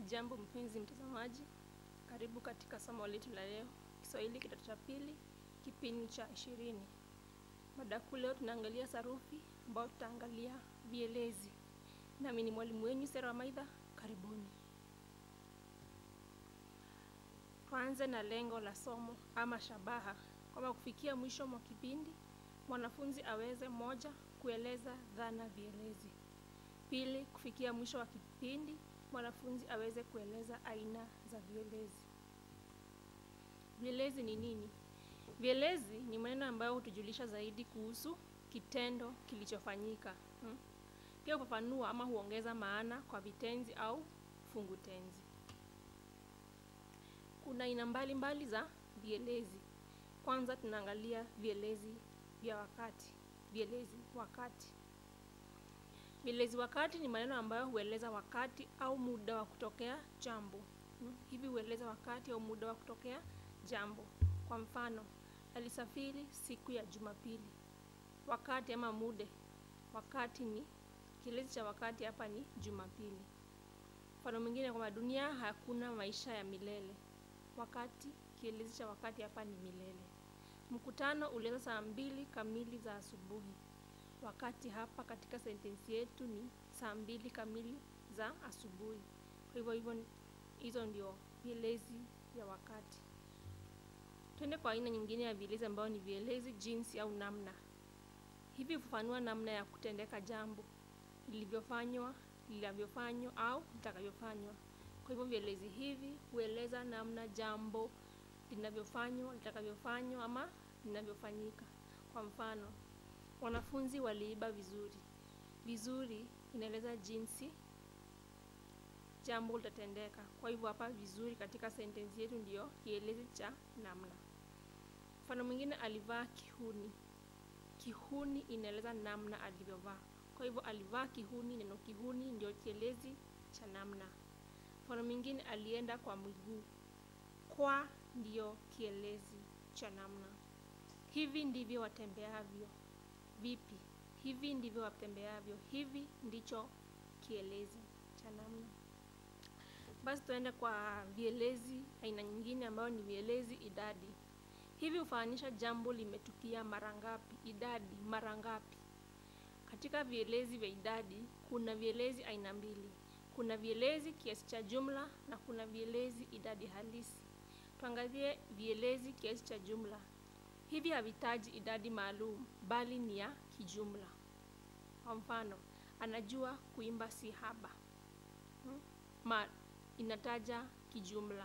Jambo mpenzi mtazamaji, karibu katika somo letu la leo, Kiswahili kidato cha pili, kipindi cha ishirini. Mada kuu leo tunaangalia sarufi, ambao tutaangalia vielezi. Nami ni mwalimu wenyu Sera wa Maidha, karibuni. Tuanze na lengo la somo ama shabaha, kwamba kufikia mwisho mwa kipindi mwanafunzi aweze moja, kueleza dhana vielezi. Pili, kufikia mwisho wa kipindi mwanafunzi aweze kueleza aina za vielezi. Vielezi ni nini? Vielezi ni maneno ambayo hutujulisha zaidi kuhusu kitendo kilichofanyika. Hmm? Pia hufafanua ama huongeza maana kwa vitenzi au fungu tenzi. Kuna aina mbalimbali za vielezi. Kwanza tunaangalia vielezi vya wakati. Vielezi wakati. Vielezi wakati ni maneno ambayo hueleza wakati au muda wa kutokea jambo. Hmm? Hivi hueleza wakati au muda wa kutokea jambo. Kwa mfano, alisafiri siku ya Jumapili. Wakati ama mude, wakati ni kielezi cha wakati hapa ni Jumapili. Mfano mwingine kwamba dunia hakuna maisha ya milele. Wakati kielezi cha wakati hapa ni milele. Mkutano ulianza saa mbili kamili za asubuhi. Wakati hapa katika sentensi yetu ni saa mbili kamili za asubuhi. Kwa hivyo hivyo hizo ndio vielezi vya wakati. Twende kwa aina nyingine ya vielezi ambayo ni vielezi jinsi au namna. Hivi hufafanua namna ya kutendeka jambo, lilivyofanywa, linavyofanywa au litakavyofanywa. Kwa hivyo vielezi hivi hueleza namna jambo linavyofanywa, litakavyofanywa ama linavyofanyika. Kwa mfano, wanafunzi waliiba vizuri. Vizuri inaeleza jinsi jambo litatendeka. Kwa hivyo hapa vizuri katika sentensi yetu ndiyo kielezi cha namna. Mfano mwingine alivaa kihuni. Kihuni inaeleza namna alivyovaa. Kwa hivyo alivaa kihuni, neno kihuni ndio kielezi cha namna. Mfano mwingine alienda kwa miguu. Kwa ndiyo kielezi cha namna. Hivi ndivyo watembeavyo. Vipi? Hivi ndivyo watembeavyo. Hivi ndicho kielezi cha namna. Basi tuende kwa vielezi aina nyingine ambayo ni vielezi idadi. Hivi hufananisha jambo limetukia mara ngapi, idadi mara ngapi. Katika vielezi vya idadi kuna vielezi aina mbili. Kuna vielezi kiasi cha jumla na kuna vielezi idadi halisi. Tuangalie vielezi kiasi cha jumla. Hivi havitaji idadi maalum bali ni ya kijumla. Kwa mfano, anajua kuimba si haba. Hmm? Ma inataja kijumla.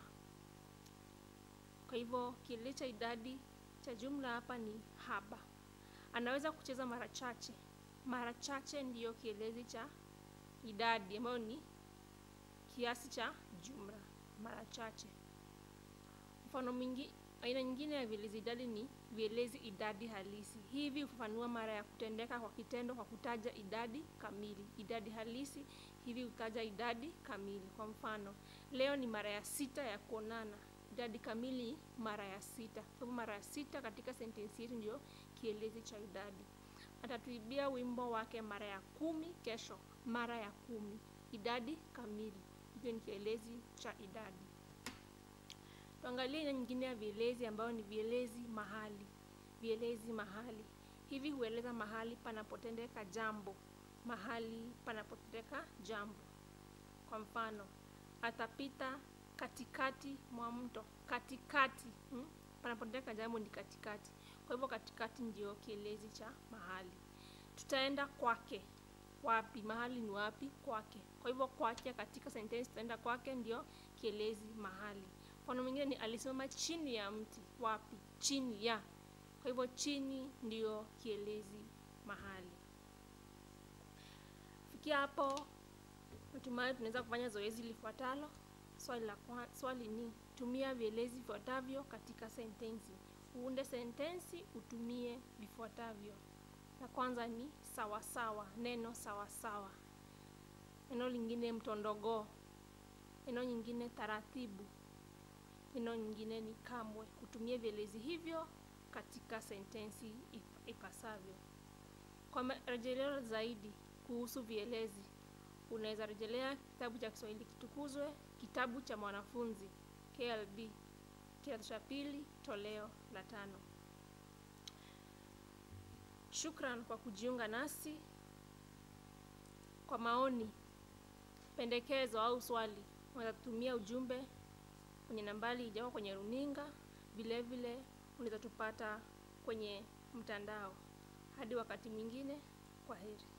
Kwa hivyo kielezi cha idadi cha jumla hapa ni haba. Anaweza kucheza mara chache. Mara chache ndiyo kielezi cha idadi ambayo ni kiasi cha jumla, mara chache. Mfano mwingi, aina nyingine ya vielezi idadi ni vielezi idadi halisi. Hivi hufafanua mara ya kutendeka kwa kitendo kwa kutaja idadi kamili. Idadi halisi hivi hutaja idadi kamili. Kwa mfano, leo ni mara ya sita ya kuonana. Idadi kamili mara ya sita. Kwa hivyo mara ya sita katika sentensi yetu ndio kielezi cha idadi. Atatuibia wimbo wake mara ya kumi kesho. Mara ya kumi. Idadi kamili. Hivyo ni kielezi cha idadi. Tuangalie aina nyingine ya vielezi ambayo ni vielezi mahali. Vielezi mahali. Hivi hueleza mahali panapotendeka jambo. Mahali panapotendeka jambo. Kwa mfano, atapita katikati mwa mto. Katikati. Hmm? Panapotendeka jambo ni katikati. Kwa hivyo katikati ndio kielezi cha mahali. Tutaenda kwake. Wapi? Mahali ni wapi? Kwake. Kwa hivyo kwake katika sentensi tutaenda kwake ndio kielezi mahali. Mfano mwingine ni alisimama chini ya mti. Wapi? Chini ya. Kwa hivyo chini ndio kielezi mahali. Fikia hapo, natumai tunaweza kufanya zoezi lifuatalo. Swali la kwa, swali ni tumia vielezi vifuatavyo katika sentensi. Uunde sentensi, utumie vifuatavyo. La kwanza ni sawasawa sawa, neno sawasawa sawa. Neno lingine mtondogoo. Neno nyingine taratibu. Neno nyingine ni kamwe. Utumie vielezi hivyo katika sentensi ipasavyo. Kwa marejeleo zaidi kuhusu vielezi unaweza rejelea kitabu cha Kiswahili Kitukuzwe kitabu cha mwanafunzi KLB kidato cha pili toleo la tano. Shukran kwa kujiunga nasi. Kwa maoni, pendekezo au swali, unaweza tumia ujumbe kwenye nambari ijao kwenye runinga. Vile vile unaweza tupata kwenye mtandao. Hadi wakati mwingine, kwa heri.